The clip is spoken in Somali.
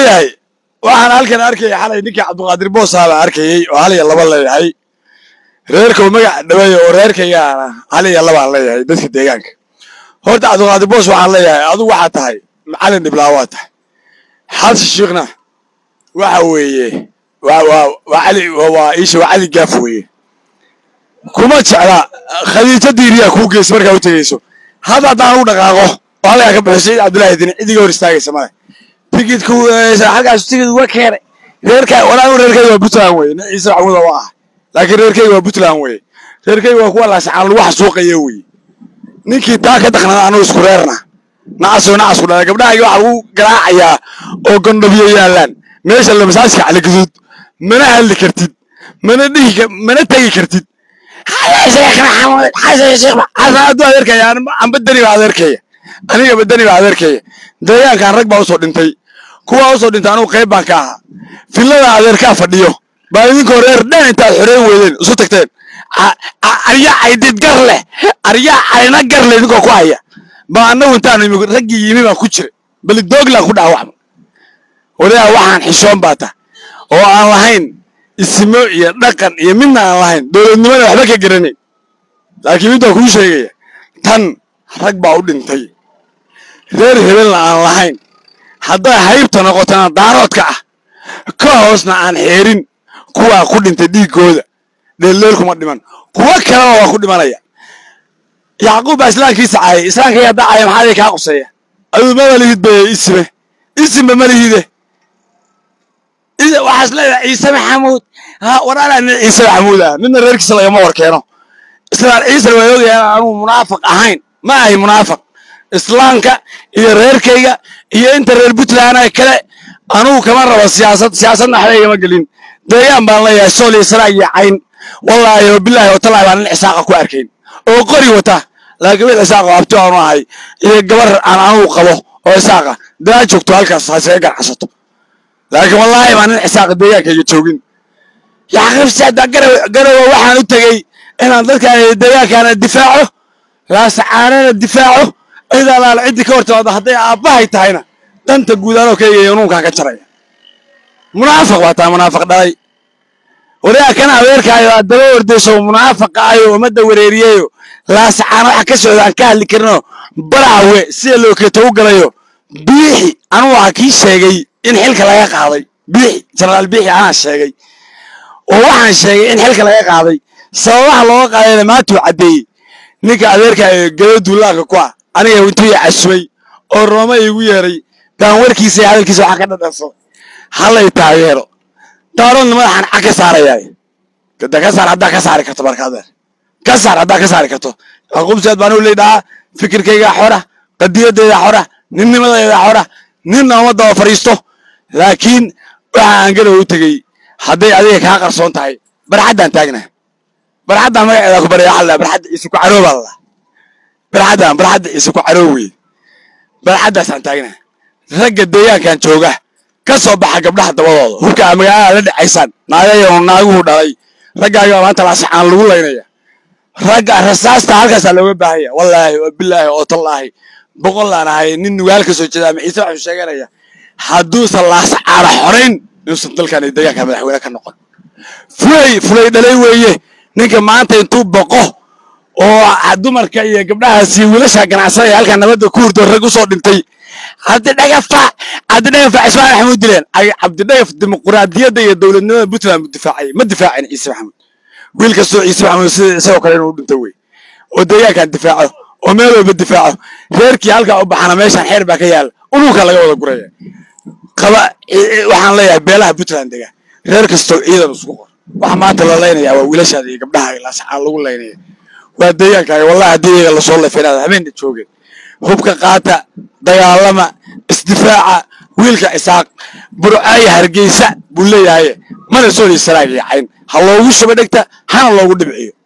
waayahay waxaan halkan arkaya xalay ninkii cabdiqaadir boosaa baa arkayey oo hal iyo laba leeyahay reerka uu magac dhaweeya oo reerkaygaana hal iyo labaan leeyahay dadka deegaanka horta cabdiqaadir boos waxaan leeyahay adigu waxaa tahay macalin dhiblaa waa tahay xalsi shiikhna waxa weeye waa waa waa cali waa iisha waa cali gaaf weeye kuma jecla khadiijo diiriyaa kuu geysa markaa u tegeyso hadda haddaan ugu dhaqaaqo oo halkaa ka baxo sayid cabdullaahi dini cidiga hor istaagaysa male tigidku halkaas tigid uga keenay reerka walaal reerkayga waa puntland weye nin ciise maxamuud waa ah laakiin reerkayga waa puntland weye reerkayga waa kuwa laasacaan lagu xasuuqaya weye ninkii taa ka daqnada anugu isku reerna nacasoo nacasku dhala gabdhahayga waxaa lagu garaacayaa oo gondhabiyo yaallaan meesha la masaajka caligaduud mana hadli kartid mana dhihi mana tegi kartid aduu adeerkaya amba dani baa adeerkaya aniga badani baa adeerkaya deegaankan rag baa usoo dhintay kuwaa usoo dhintay anugu qayb baan ka ahaa villada adeerkaa fadhiyo baa idinkoo reer dhan intaad xoreyn weydeen isu tagteen aryaa caydid gar leh aryaa cayna gar leh idinkoo ku haya baa annagu intaan imi raggii yimi baan ku jira bali dooglaan ku dhaawacma waliyaa waxaan xishoon baa tah oo aan lahayn isimo iyo dhaqan iyo midna aan lahayn dowladnimada waxba ka garanayn laakiin midbaa kuu sheegaya tan rag baa u dhintay reer hebelna aan lahayn hadday haybta noqotona daaroodka ah ka hoosna aan xeerin kuwaa ku dhintay dhiiggooda dheeldheel kuma dhiman kuwo kaleba waa ku dhimanaya yacquub baa islaamkiisa caayay islaamkayga haddaa caaya maxaa idin kaa quseeya aduu maba lihid be isime isimba ma lihide waxaas leedahay ciise maxamuud waraalaa nin ciise maxamuud ah midna reerkiisa lagama war keeno islaan ciisana waa ogayaan anugu munaafiq ahayn ma ahay munaafiq islaamka iyo reerkayga iyo inta reer puntland kale anugu kama rabo siyaasad siyaasadna waxba igama gelin deegaan baan leeyahay sool iyo saraa iyo cayn wallaahi oo bilaahi oo tallaahi baan nin cisaaqa ku arkayn oo qori wata laakiin mid cisaaqa abti aanu ahay iyo gabar aan anugu qabo oo isaaqa daa joogto halkaas hasaga ganacsato laakiin wallaahi baan nin cisaaqa deegaankayga joogin yaqibsaada garowa waxaan u tegey inaan dadkaan deegaankaana difaaco laasacaanana difaaco cid alaal ciddii ka hortimaado hadday aabbahay tahayna danta guud anoo kayga unuunkaa ka jaraya munaafiq waa taa munaafiq dhalay wariyaa kana adeerkaayo aad daba ordayso munaafiqa ayo ummadda wareeriyeyo laasacaana waxa ka socda aan ka hadli karinoo baraawe sida lookeeto u galayo biixi anugu waxaa kii sheegay in xilka laga qaaday biixi jenaraal biixi anaa sheegay oo waxaan sheegay in xilka laga qaaday sababaha looga qaadayna maatuu caddeeyey ninka adeerkaayo gado duulaanka ku ah aniga intuu i casumay oo rooma iigu yeeray baan warkiisa iyo hadalkiisa waxaa ka dhadhanso hallay taageero daaroodna madaxaan cag ka saarayaa kada ka saar haddaa ka saari karto marka adeer ka saar haddaa ka saari karto aqubsiaad baan u leydhahaa fikirkaygaa xora qadiyadaydaa xora ninnimadaydaa xora ninna uma daba fadhiisto laakiin waxa aan garow u tegey hadday adiga kaa qarsoon tahay barxaddaan taagna barxaddaan magaceeda ku barya waxaa la barxadda ciise ku caroo baa lalaa barxaddaan barxadda ciise ku caroo weye barxaddaasaan taagna ragga deegaankan jooga ka soo baxa gabdhaha dabadooda hubkaa magaalada la dhacaysaan naagayo naaguhu dhalay raggaaga maanta laasaxaan lagu laynaya ragga rasaasta halkaasaa looga baahanya wallaahi oo bilaahi oo tallaahi boqollaan ahay nin nugaal ka soo jeeda ama ciise waxuu sheeganaya hadduusan laasacaana xorayn inuusan dalkan iyo deegaanka madaxweyne ka noqon fulay fulay dhalay weeye ninka maanta intuu boqo oo dumarka iyo gabdhahaasi wiilasha ganacsanaya halkaa nabadda ku hurdo rag usoo dhintay cabdidhagafa cabdidhagafa cismaan maxamuud dileen cabdidhagaf dimuquraadiyadda iyo dowladnimada puntland buu difaacay ma difaacin ciise maxamuud wiil kastoo ciise maxamuud sida isagoo kale inuu dhinto wey oo deegaankan difaaco oo meel walba difaaco reerkii halkaa u baxana meeshaan xeer baa ka yaala ulunka laga wada guraya qaba waxaan leeyahay beelaha puntland dega reer kastoo ciidan isku qor waxa maanta la laynayaa waa wiilashaada iyo gabdhaha laasacaan lagu laynaya waa deegaankaaga wallahi haddii iyaga lasoo lafinaada habeena joogeen hubka qaata dagaalama isdifaaca wiilka isaaq burcaaya hargeysa buu leeyahay mana soo liisanaagayacayn ha loogu shuba dhegta hana loogu dhibciyo